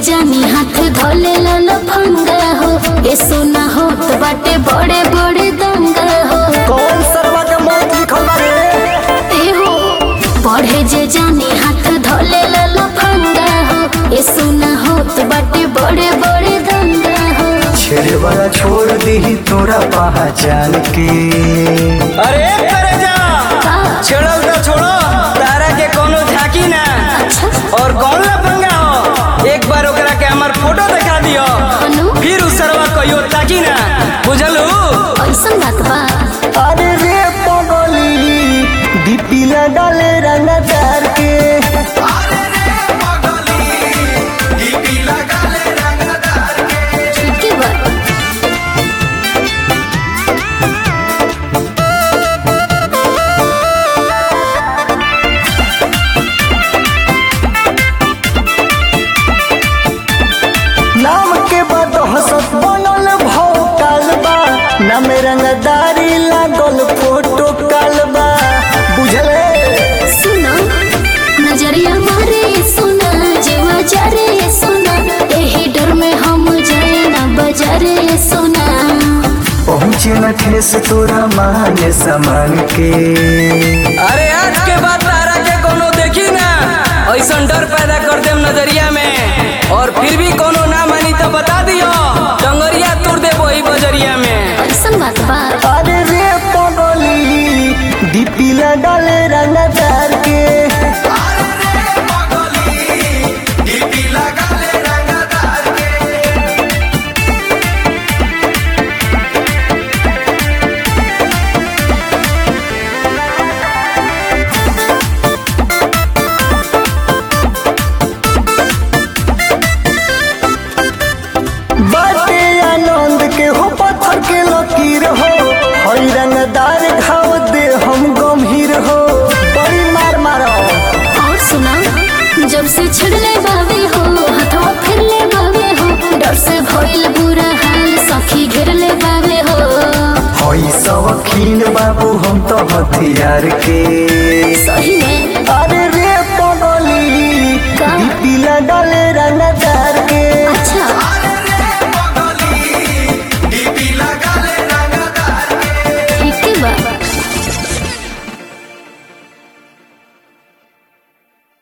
जानी हाथ धोले लाल फंगा हो ए सोना हो तो बाटे बड़े बड़े दंगा हो कौन सरवा के मौत लिखल बा रे ए हो बढ़े जे जानी हाथ धोले लाल फंगा हो ए सोना हो तो बाटे बड़े बड़े दंगा हो छेड़े वाला छोड़ दी तोरा पहचान के अरे करे जा छोड़ो तो छोड़ो तारा के कोनो झाकी ना अच्छा और कौन ला पंगा हो एक बार ओकरा के हमर फोटो दिखा दियो अनु फिर उस सरवा कहियो ताकी ना बुझलू ऐसन बात बा अरे रे पगली डीपी लगाले रंगदार के ठीक है बा नाम के बाद हसत बनल भौकाल बा नाम रंगदारी लागल फोटो कालबा बुझले सुना नजरिया मारे सुना जेवा जरे सुना एही डर में हम जाए ना बजारे सुना पहुँचे न ठेस तोरा माने सामान के अरे आज के बाद तारा के कोनो देखी ना ऐसा डर पैदा कर देम नजरिया में और फिर भी कोनो ना मानी तो बता दियो डंगरिया तोड़ दे वही बजरिया में ऐसन बात बा अरे रे पगली डीपी लगाले रंगदार के बाटे आनंद के हो पत्थर के लकीर हो हई रंगदार घाव दे हम गंभीर हो बड़ी मार मारो और सुना जब से छिड़ले बावे हो हथवा फिरले बावे हो डर से भइल बुरा हाल सखी घेरले बावे हो हई शौकीन बाबू हम तो हथियार के सही में अरे